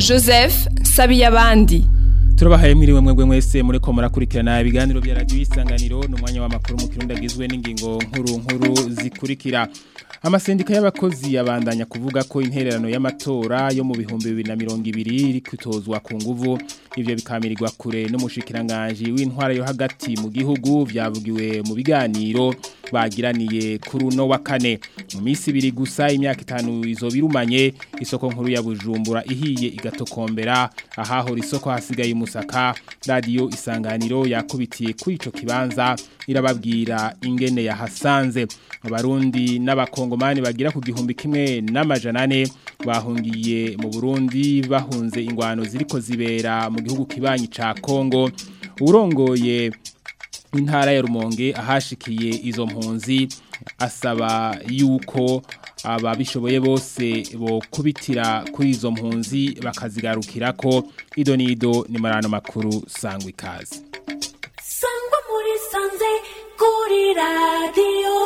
Joseph Sabiyabandi turabahaye mwiriwe mwebwe mwese muriko murakurikirana ibiganiro bya radio isanganiro n'umwanya w'amakuru mu kirundi agizwe n'ingingo nkuru nkuru zikurikira amasendika y'abakozi yabandanya kuvuga ko intererano y'amatora yo mu bihumbi bibiri na mirongo ibiri iri kwitozwa ku nguvu ivyo bikamirirwa kure n'umushikiranganji w'intwara yo hagati mu gihugu vyavugiwe mu biganiro bagiraniye kuri uno wa kane mu minsi ibiri gusa imyaka itanu izoba irumanye isoko nkuru ya bujumbura ihiye igatokombera ahahora isoko hasigaye umusaka radiyo isanganiro yakubitiye kuri ico kibanza irababwira ingene yahasanze abarundi n'abakongomani bagira ku gihumbi kimwe n'amajana ane bahungiye mu burundi bahunze ingwano ziriko zibera mu gihugu kibanyi ca kongo urongoye intara ya rumonge ahashikiye izo mpunzi asaba yuko ababishoboye bose bo kubitira kuri izo mpunzi bakazigarukira ko ido nido ni marano makuru sangwa ikaze sangwa muri sanze kuri radiyo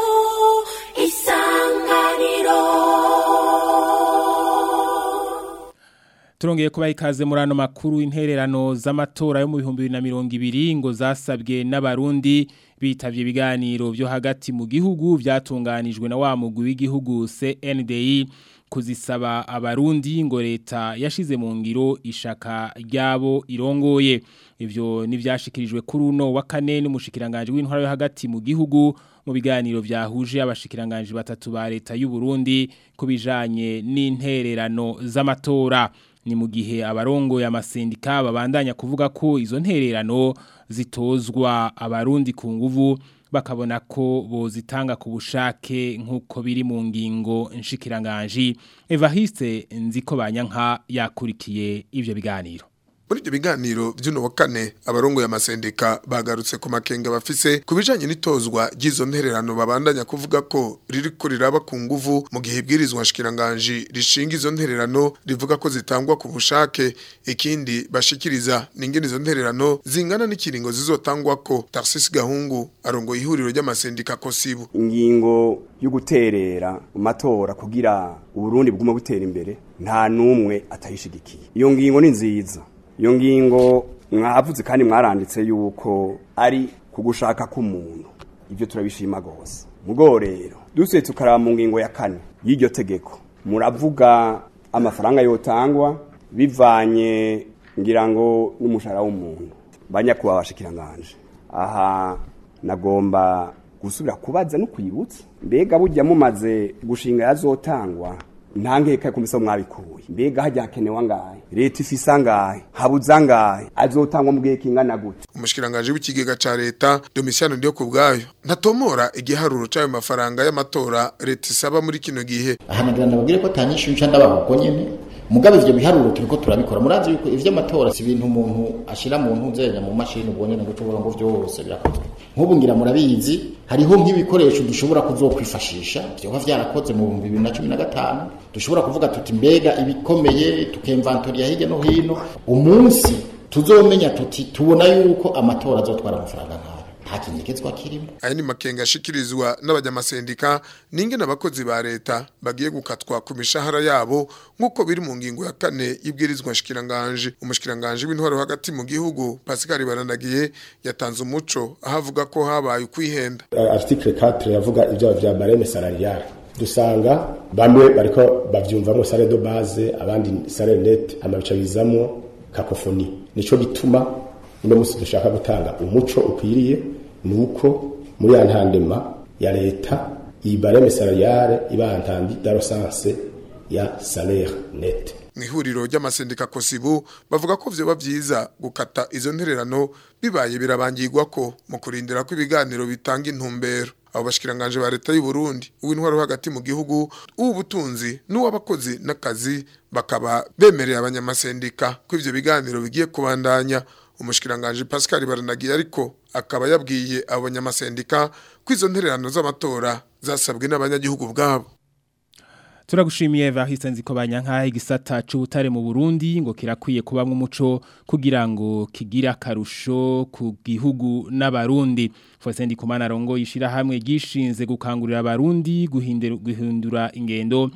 isanganiro Turongeye kubaha ikaze muri ano makuru intererano z'amatora yo mu bihumbi bibiri na mirongo ibiri ngo zasabwe n'abarundi bitavye ibiganiro byo hagati mu gihugu vyatunganijwe na wa mugwi w'igihugu CNDI kuzisaba abarundi ngo leta yashize mu ngiro ishaka ryabo irongoye ivyo nivyashikirijwe kuri uno wa kane n'umushikiranganje w'intwara yo hagati mu gihugu mu biganiro vyahuje abashikiranganje batatu ba leta y'u Burundi kubijanye n'intererano z'amatora ni mu gihe abarongo ya masendika babandanya kuvuga ko izo ntererano zitozwa abarundi ku nguvu bakabona ko bozitanga ku bushake nk'uko biri mu ngingo nshikiranganji Evariste nziko banyanka yakurikiye ivyo biganiro muri ibyo biganiro by'uno wa kane abarongo ya masendika bagarutse ku makenga bafise ku bijanye n'itozwa ry'izo ntererano babandanya kuvuga ko ririko riraba ku nguvu mu gihe ibwirizwa nshikiranganji rishinga izo ntererano rivuga ko zitangwa ku bushake ikindi bashikiriza n'ingene izo ntererano zingana n'ikiringo zizotangwa ko Tarsis Gahungu arongoye ihuriro ry'amasendika kosibu ingingo yo guterera mu matora kugira uburundi bwuma butera imbere nta numwe atayishigikiye iyo ngingo ni nziza iyo ngingo mwavuze kandi mwaranditse yuko ari kugushaka k'umuntu ibyo turabishima rwose mugo rero dusuye tukaraba mu ngingo ya kane y'iryo tegeko muravuga amafaranga yotangwa bivanye ngira ngo n'umushahara w'umuntu banyakuba abashikiranganje aha nagomba gusubira kubaza no kwibutsa mbega burya mumaze gushinga yazotangwa nta nkeka ku misomo mwabikuye mbega hajya hakenewe angahe leta ifise angahe habuze angahe azotangwa mu gihe kingana gute umushikiranganje w'ikigega ca leta Domitiano ndiyo ku bwayo ntatomora igiharuro c'ayo mafaranga y'amatora leta isaba muri kino gihe ahanagira ndababwire ko atanyishu nca ndabaho uko nyene mugabe ivyo biharuro turiko turabikora murazi yuko ivy'amatora si ibintu umuntu ashira mu ntuzenya mu mashini ubwo nyene ngo ushobora ngo vyose birakozwe nk'ubu ngira murabizi hariho nk'ibikoresho dushobora kuzokwifashisha vyoba vyarakoze mu bihumbi bibiri na cumi na gatanu dushobora kuvuga tuti mbega ibikomeye tukemvantoriya hirya no hino umunsi tuzomenya tuti tubona yuko amatora azotwara amafaranga nk'ayo nta kinyegezwa kirimo aya ni makenga ashikirizwa n'abanyamasendika n'ingene abakozi ba leta bagiye gukatwa ku mishahara yabo nk'uko biri mu ngingo ya kane y'ibwirizwa nshikiranganje umushikiranganje w'intwaro hagati mu gihugu Pascal Baranagiye yatanze umuco aho avuga ko habaye ukwihenda article 4 yavuga ibyo vya bareme salariale dusanga bamwe bariko bavyumvamo salaire de base abandi salaire net amabica bizamo kakofoni nico gituma uno musi dushaka gutanga umuco ukwiriye nuko muri ya ntandema ya leta iyi bareme salariale iba ntandi d'arosanse ya salaire net mu ihuriro ry'amasendika kosibu bavuga ko vyoba vyiza gukata izo ntererano bibaye birabangirwa ko mu kurindira ko ibiganiro bitanga intumbero abo bashikiranganje ba leta y'u Burundi uw'intwaro hagati mu gihugu ubutunzi n'uwabakozi n'akazi bakaba bemereye abanyamasendika ko ivyo biganiro bigiye kubandanya umushikiranganje Pascal Baranagiye ariko akaba yabwiye abo banyamasendika ko izo ntererano z'amatora zasabwe n'abanyagihugu bwabo Turagushimiye Variste nziko banyanka igisata c'ubutare mu Burundi ngo kirakwiye kubamwe umuco kugira ngo kigira karusho ku gihugu n'abarundi. Fosendi kumana rongo yishira hamwe gishinze gukangurira abarundi guhindura guhindura ingendo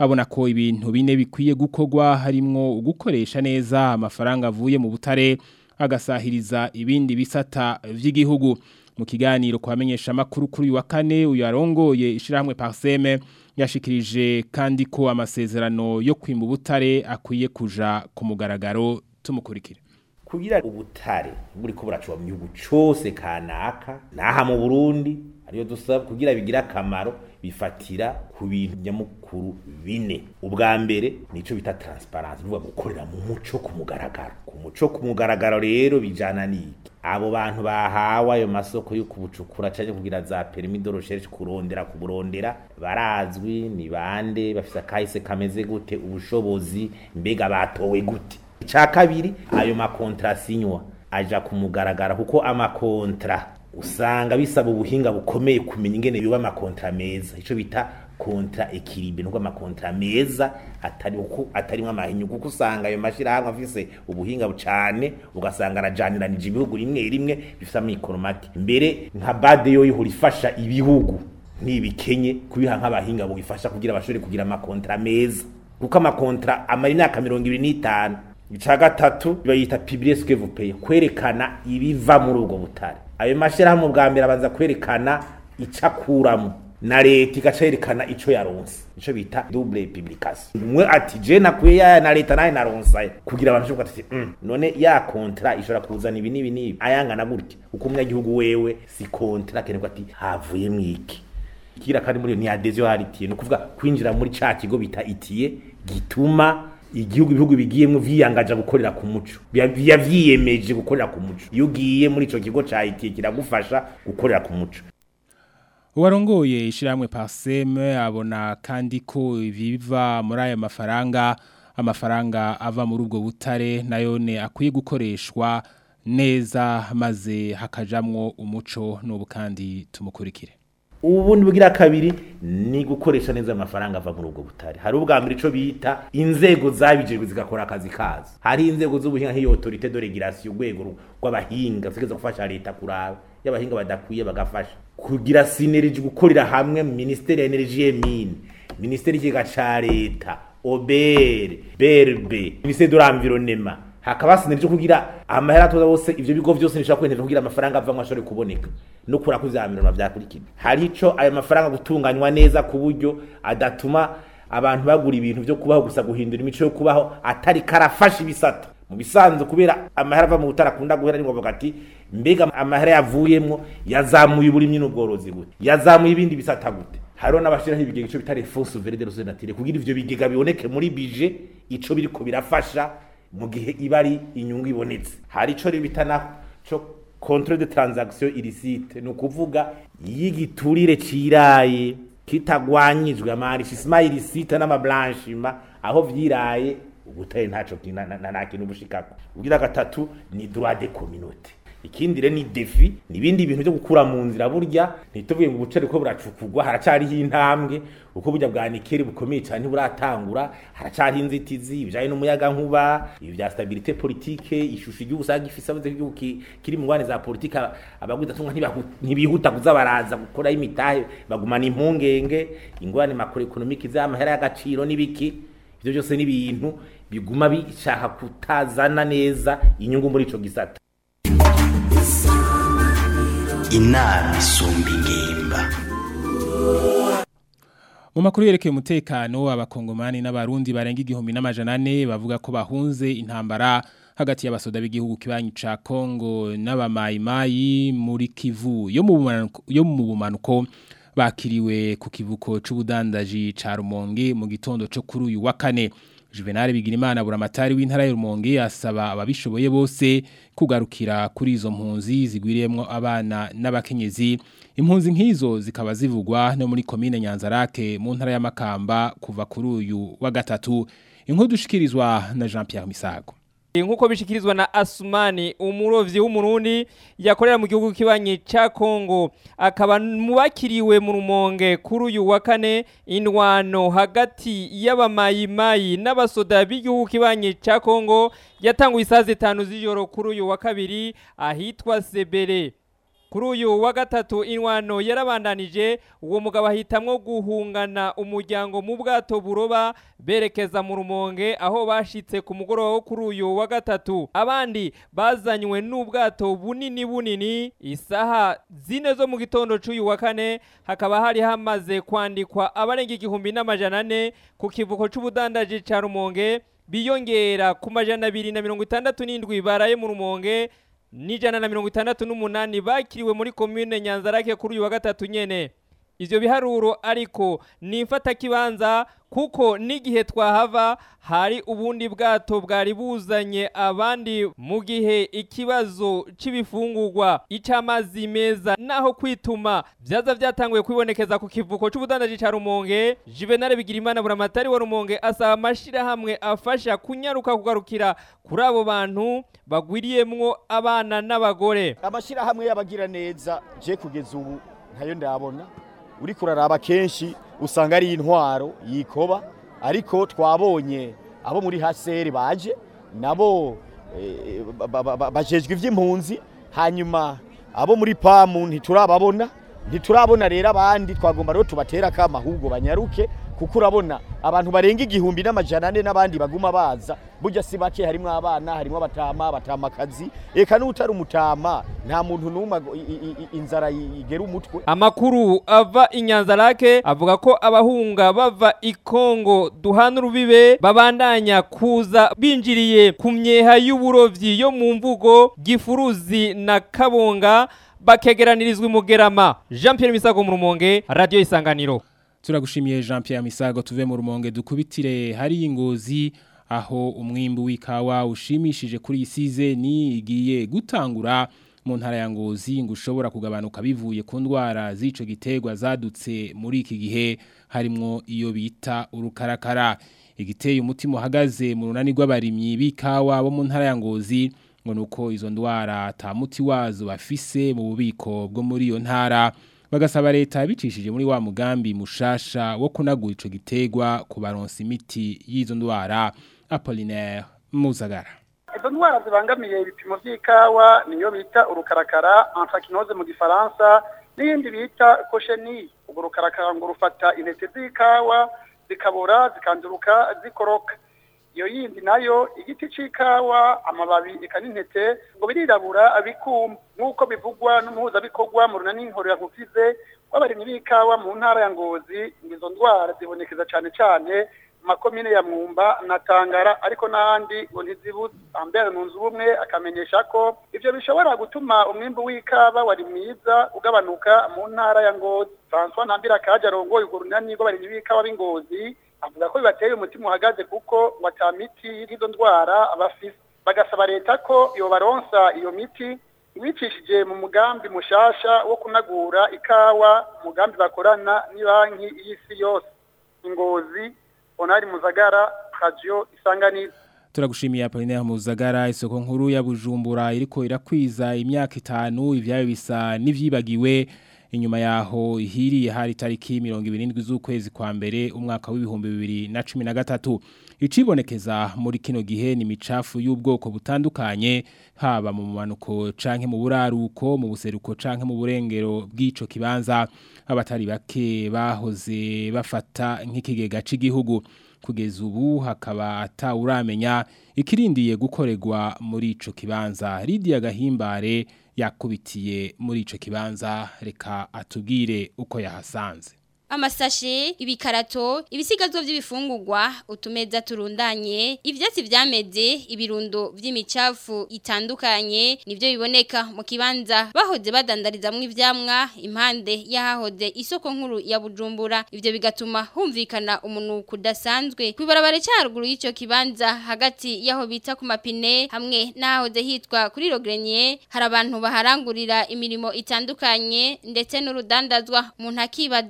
abona ko ibintu bine bikwiye gukorwa harimwo gukoresha neza amafaranga avuye mu butare agasahiriza ibindi bisata vy'igihugu mu kiganiro kwamenyesha makuru kuri uyu wa kane uyu arongoye ishirahamwe Parseme yashikirije kandi ko amasezerano yo kwimba ubutare akwiye kuja ku mugaragaro tumukurikire kugira ubutare buri ko buracuba mu gihugu cyose kanaka naha mu Burundi ariyo dusaba kugira bigira akamaro bifatira ku bintu nyamukuru bine ubwa mbere nico bita transparence nuvuga gukorera mu muco ku mugaragaro ku muco ku mugaragaro rero bijana niki abo bantu bahawe ayo masoko yo kubucukura cyangwa kugira za permis de recherche kurondera kuburondera barazwi ni bande bafise akahise kameze gute ubushobozi mbega batowe gute icya kabiri ayo makontra sinywa aja kumugaragara kuko amakontra usanga bisaba ubuhinga bukomeye kumenya ingene biba amakontra meza ico bita kontra ekilibre nubwo amakontra meza atari uko atarimwe amahinyu kuko usanga ayo mashirahamwe afise ubuhinga bucane ugasanga arajaniranije ibihugu rimwe rimwe bifise amikoro make mbere nka bade yo ihora ifasha ibihugu ntibikenye kubiha nk'abahinga bugifasha kugira bashobore kugira amakontra meza kuko amakontra amara imyaka mirongo ibiri n'itanu ica gatatu bayita publier ce que vous payez kwerekana ibiva muri ubwo butare ayo mashirahamwe bwa mbere abanza kwerekana icakuramo na leta igaca yerekana ico yaronse ico bita double publication umwe ati je nakuye ya na leta naye naronsa kugira abantu bashobora ati mm, none ya kontra ishobora kuzana ibi nibi nibi ayangana gutya uko umunyagihugu wewe si kontra kenerwa ati havuye mwiki kira kandi muri iyo ni adhesion haritiye ni ukuvuga kwinjira muri ca kigo bita itiye gituma igihugu ibihugu bigiyemo vyiyangaje gukorera ku muco biya vyiyemeje gukorera ku muco iyo ugiye muri ico kigo ca itiye kiragufasha gukorera ku muco Uwarongoye ishiramwe Parseme abona kandi ko ibiva muri aya mafaranga amafaranga ava muri ubwo butare nayone akwiye gukoreshwa neza maze hakajamwo umuco n'ubu kandi tumukurikire ubundi bugira kabiri ni gukoresha neza amafaranga ava muri ubwo butare hari ubwa mbere ico bita inzego zabijejwe zigakora akazi kazo hari inzego z'ubuhinga nk'iyo autorité de régulation urwego rw'abahinga zigeza gufasha leta kuraba y'abahinga badakwiye bagafasha kugira synergie gukorera hamwe ministeri ya energie et mine ministeri y'ikigega ca leta obere berbe ministeri de l'environnement hakaba synergie kugira amahera atoza bose ivyo bigo vyose nishaka kwenera kugira amafaranga avamwe ashobore kuboneka no kura kuzamirana vyakurikira hari ico ayo mafaranga gutunganywa neza ku buryo adatuma abantu bagura ibintu vyo kubaho gusa guhindura imico yo kubaho atari karafasha ibisata mu bisanzwe kubera amahera ava mu butara akunda guhera ni ngombwa ati mbega amahera yavuyemwo yazamuye uburimyi n'ubworozi gute yazamuye ibindi bisata gute hariho n'abashiraho ibigega ico bita refonse veride rose natire kugira ivyo bigega biboneke muri bije ico biriko birafasha mu gihe iba ari inyungu ibonetse hari ico bita naho co controle de transaction illicite ni ukuvuga y'igiturire ciraye kitagwanyijwe amarishissement illicite n'amablanchiment aho vyiraye ubutare ntaco nta kintu bushikako ugira gatatu ni droit de communauté ikindi rero ni defi nibindi bintu byo gukura mu nzira burya ntituvuye ngo ubucere ko buracukugwa haracariho intambwe uko burya bwa nikeri bukomeye cyane buratangura haracari inzitizi ibijanye n'umuyaga nkuba ibi bya stabilité politique ishusho igihugu usanga gifise abaze igihugu kiri mu ngwane za politique abagwiza tumwa ntibihuta kuza baraza gukora imitahe bagumana impungenge ingwane makro economique z'amahera y'agaciro n'ibiki ivyo byose ni ibintu biguma bishaka kutazana neza inyungu muri ico gisata inama isumba ingimba mu makuru yerekeye umutekano abakongomani n'abarundi barenga igihumbi n'amajana ane bavuga ko bahunze intambara hagati y'abasoda b'igihugu kibanyi ca Kongo n'abamayimayi muri Kivu yo mu bumanuko yo mu bumanuko bakiriwe ku kivuko c'ubudandaji ca Rumonge mu gitondo cyo kuri uyu wa kane Juvenal Bigirimana buramatari w'intara ya Rumonge asaba ababishoboye bose kugarukira kuri izo mpunzi zigwiriyemwo abana n'abakenyezi impunzi nk'izo zikaba zivugwa no muri komine Nyanzarake mu ntara ya Makamba kuva kuri uyu wa gatatu inkuru dushikirizwa na Jean Pierre Misago nkuko bishikirizwa na Asumani umurovyi w'umurundi yakorera mu gihugu kibanyi ca Kongo akaba mubakiriwe mu rumonge kuri uyu wa kane indwano hagati y'abamayimayi n'abasoda b'igihugu kibanyi ca Kongo yatanguye isaha zitanu z'ijoro kuri uyu wa kabiri ahitwa Sebere kuri uyu wa gatatu inwano yarabandanije uwo mugabo ahitamwo guhungana umuryango mu bwato buroba berekeza mu rumonge aho bashitse ku mugoroba wo kuri uyu wa gatatu abandi bazanywe n'ubwato bunini bunini isaha zine zo mu gitondo c'uyu wa kane hakaba hari hamaze kwandikwa abarenga igihumbi n'amajana ane ku kivuko c'ubudandaji ca rumonge biyongera ku majana abiri na mirongo itandatu n'indwi baraye mu rumonge n'ijana na mirongo itandatu n'umunani bakiriwe muri komine nyanzarake kuri uyu wa gatatu nyene ivyo biharuro ariko ni imfatakibanza kuko n'igihe twahava hari ubundi bwato bwari buzanye abandi mu gihe ikibazo c'ibifungurwa ic'amazi meza naho kwituma vyaza vyatanguye kwibonekeza ku kivuko c'ubudandaji ca rumonge juvenal bigirimana buramatari wa rumonge asaba amashirahamwe afasha kunyaruka kugarukira kuri abo bantu bagwiriyemwo abana n'abagore amashirahamwe y'abagira neza je kugeza ubu ntayo ndabona uri kuraraba kenshi usanga ari intwaro yikoba ariko twabonye abo muri haseri baje nabo eh, ba- ba- ba- bajejwe ivy'impunzi hanyuma abo muri pamu ntiturababona ntiturabona rero abandi twagomba rero tubatera akama ahubwo banyaruke kuko urabona abantu barenga igihumbi n'amajana ane n'abandi baguma baza burya si bake harimwo abana harimwo abatama abatamakazi eka n'utari umutama nta muntu n'umwe ago- i- i- i- inzara i- igera umutwe Amakuru ava inyanzarake avuga ko abahunga bava ikongo duhana urubibe babandanya kuza binjiriye ku myeha y'uburovyi yo mu mvugo gifuruzi na kabonga bakegeranirizwa imugerama Jean Pierre Misago mu rumonge radio isanganiro Turagushimiye Jean Pierre Misago tuve mu rumonge dukubitire hari ingozi aho umwimbu w'ikawa ushimishije kuri isize ni igiye gutangura mu ntara ya ngozi ngo ushobora kugabanuka bivuye ku ndwara z'ico giterwa zadutse muri iki gihe harimwo iyo bita urukarakara igiteye umutima uhagaze mu runani rw'abarimyi b'ikawa bo mu ntara ya ngozi ngo nuko izo ndwara ata muti wazo bafise mu bubiko bwo muri iyo ntara bagasaba leta bicishije muri wa mugambi mushasha wo kunagura ico gitegwa kubaronsa imiti y'izo ndwara Apollinaire Muzagara izo ndwara zibangamiye ibipimo by'ikawa niyo bita urukarakara anthraquinose mu gifaransa n'iyindi bita kosheni urwo rukarakara ngo rufata intete z'ikawa zikabora zikanduruka zikoroka iyo yindi nayo igiti c'ikawa amababi eka n'intete ngo birirabura bikuma nk'uko bivugwa n'umuhuzabikorwa mu runani nkorera nkufize w'abarimyi b'ikawa mu ntara ya ngozi ngo izo ndwara zibonekeza cane cane mu makomine ya mwumba na tangara ariko n'ahandi ngo ntizibuze ambere mu nzu ubumwe akamenyesha ko ivyo bishobora gutuma umwimbu w'ikawa wari mwiza ugabanuka mu ntara ya ngozi françois ntambira kaje arongoye urwo runani rw'abarimyi b'ikawa b'ingozi avuga ko bibateye umutima uhagaze kuko ngo ata miti y'izo ndwara bafise bagasaba leta ko yobaronsa iyo miti ibicishije mu mugambi mushasha wo kunagura ikawa umugambi bakorana n'ibanki y'isi yose ingozi onari muzagara radio isanganiro Turagushimiye Apollinaire Muzagara isoko nkuru ya Bujumbura iriko irakwiza imyaka itanu ivyayo bisa n'ivyibagiwe inyuma yaho ihiriye hari tariki 27 z'ukwezi kwa mbere umwaka w'ibihumbi 2013 icibonekeza muri kino gihe ni micafu y'ubwoko butandukanye haba mu manuko canke mu buraruko mu buseruko canke mu burengero bw'ico kibanza abatari bake bahoze bafata nk'ikigega c'igihugu kugeza ubu hakaba atawuramenya ikirindiye gukorerwa muri ico kibanza Lydia Gahimbare yakubitiye muri ico kibanza reka atubwire uko yahasanze amasashe ibikarato ibisigazwa by'ibifungurwa utumeza turundanye ivyatsi vyameze ibirundo vy'imicafu itandukanye nivyo biboneka mu kibanza bahoze badandarizamwe ivyamwa impande yahahoze isoko nkuru ya Bujumbura ivyo bigatuma humvikana umunuko udasanzwe kwibarabara cyaruguru y'ico kibanza hagati yaho bita ku mapine hamwe n'ahahoze hitwa kuri Rogrenier hari abantu baharangurira imirimo itandukanye ndetse n'urudandazwa umuntu akibaza ni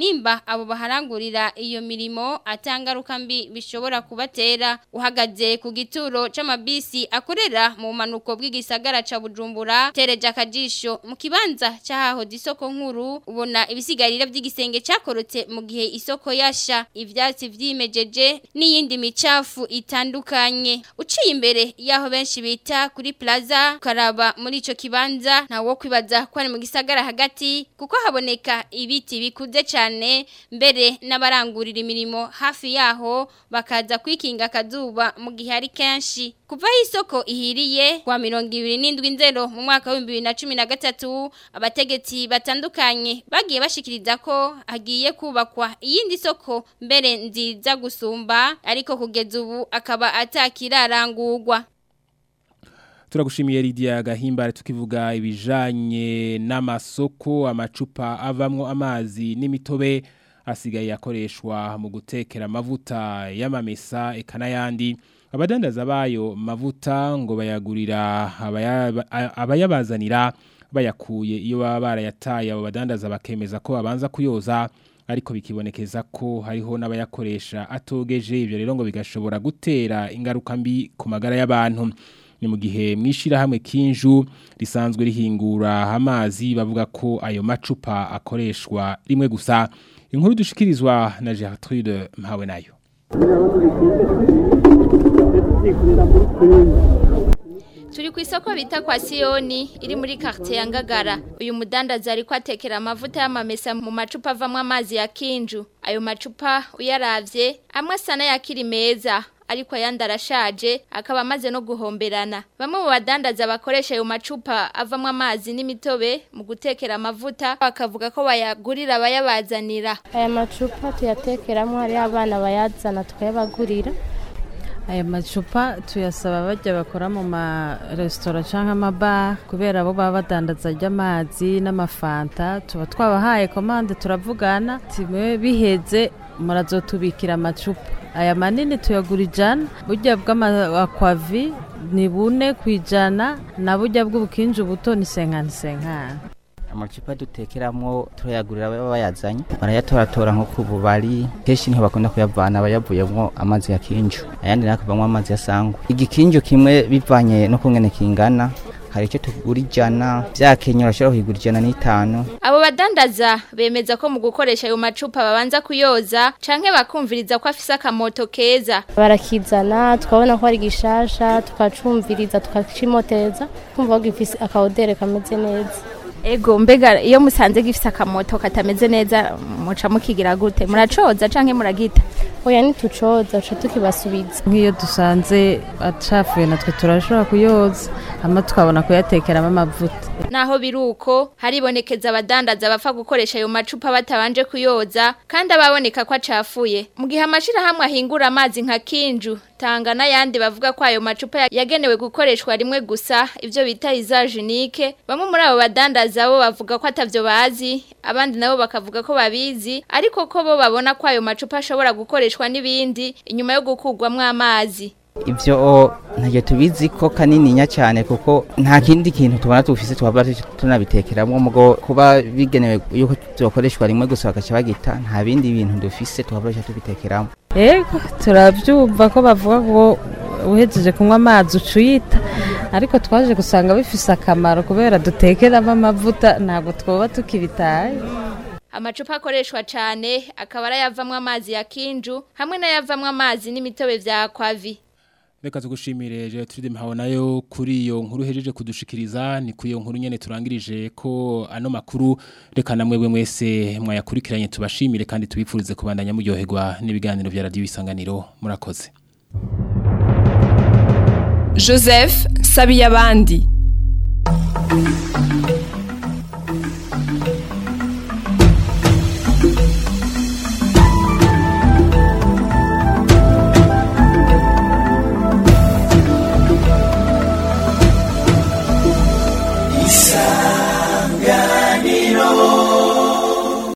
nimba abo baharangurira iyo mirimo atangaruka mbi bishobora kubatera uhagaze ku gituro c'amabisi akorera mu manuko bw'igisagara ca Bujumbura tereje akajisho mu kibanza cyahaho isoko nkuru ubona ibisigarira by'igisenge cyakorotse mu gihe isoko yasha ivyatsi vyimejeje n'iyindi micafu itandukanye uciye imbere yaho benshi bita kuri plaza karaba muri ico kibanza ntawo kwibaza ko ari mu gisagara hagati kuko haboneka ibiti bikuze cyane mbere n'abarangurira imirimo hafi yaho bakaza kwikinga akazuba mu gihe ari kenshi kuva aho isoko ihiriye kwa mirongo ibiri n'indwi nzero mu mwaka w'ibihumbi bibiri na cumi na gatatu abategetsi batandukanye bagiye bashikiriza ko hagiye kubakwa iyindi soko mbere nziza gusumba ariko kugeza ubu akaba atakirarangurwa turagushimiye Lydia Gahimbare tukivuga ibijanye n'amasoko amacupa avamwo amazi n'imitobe asigaye akoreshwa mu gutekera amavuta y'amamesa eka n'ayandi abadandaza bayo mavuta ngo bayagurira abayaba- abayabazanira bayakuye iyo baba barayataye abo badandaza bakemeza ko babanza kuyoza ariko bikibonekeza ko hariho n'abayakoresha atogeje ibyo rero ngo bigashobora gutera ingaruka mbi ku magara y'abantu ni mu gihe mwishirahamwe kinju risanzwe rihingura amazi bavuga ko ayo macupa akoreshwa rimwe gusa inkuru dushikirizwa na Gertrude Mpawe nayo Turi ku isoko bita kwa Sioni iri muri quartier ya Ngagara. Uyu mudandaza ariko atekera amavuta y'amamesa mu macupa avamwo amazi ya kinju. Ayo macupa uyaravye amwe sana yakiri meza ariko ayandi arashaje akaba amaze no guhomberana. Bamwe mu badandaza bakoresha ayo macupa avamwo amazi n'imitobe mu gutekera amavuta bakavuga ko bayagurira abayabazanira. aya macupa tuyatekeramo hariho abana bayazana tukayabagurira aya macupa tuyasaba bajya bakora mu maresitora cyangwa amabara kubera bo baba badandaza ry'amazi n'amafanta tuba twabahaye komande turavugana timwe biheze murazotubikira amacupa aya manini tuyagura ijana burya bw'amakwavi ni bune ku ijana na burya bw'ubukinji buto ni senkani senkani amacupa dutekeramo turayagurira baba bayazanye barayatoratora nko ku bubari kenshi niho bakunda kuyavana bayavuyemo amazi ya kinju ayandi nayo akavamo amazi ya sangwa igikinju kimwe bivanye no kungene kingana hari icyo tugura ijana byakenye urashobora kuyigura ijana n'itanu Abo badandaza bemeza ko mu gukoresha ayo macupa babanza kuyoza canke bakumviriza ko afise akamoto keza. barakizana tukabona ko ari gishasha tukacumviriza tukacimoteza kumva ko gifise akaodere kameze neza Ego mbega iyo musanze gifise akamoto katameze neza muca mukigira gute muracoza canke muragita oya ntitucoza tuca tukibasubiza nk'iyo dusanze acafuye natwe turashobora kuyoza hama tukabona kuyatekeramo amavuta Naho biruko haribonekeza abadandaza bapfa gukoresha ayo macupa batabanje kuyoza kandi ababoneka ko acafuye. Mu gihe amashira hamwe ahingura amazi nka kinju tanga n'ayandi bavuga ko ayo macupa yagenewe gukoreshwa rimwe gusa ivyo bita isagenique bamwe muri abo badandaza bo bavuga ko atavyo bazi abandi nabo bakavuga ko babizi ariko ko bo babona ko ayo macupa ashobora gukoreshwa n'ibindi inyuma yo gukurwamwo amazi. ivyo ntabyo tubizi ko kanininya cyane kuko nta kindi kintu tubona tufise twaba tunabitekeramo mugo kuba bigenewe yuko tubakoreshwa rimwe gusa bagaca bagita nta bindi bintu dufise tubakoresha tubitekeramo Ego turabyumva ko bavuga ngo uhejeje kunywa amazi ucuyita ariko twaje gusanga bifise akamaro kubera dutekeramo amavuta ntabwo twoba tukibitaye Amacupa akoreshwa cyane akaba arayavamwo amazi ya kinju hamwe n'ayavamwo amazi n'imitobe vya kwavi. Reka tugushimire Gertrude Mpawe nayo kuri iyo nkuru hejeje kudushikiriza ni kuri iyo nkuru nyene turangirije ko ano makuru reka namwe bwe mwese mwayakurikiranye tubashimire kandi tubipfurize kubandanya muryoherwa n'ibiganiro vya radio isanganiro murakoze Joseph Sabiyabandi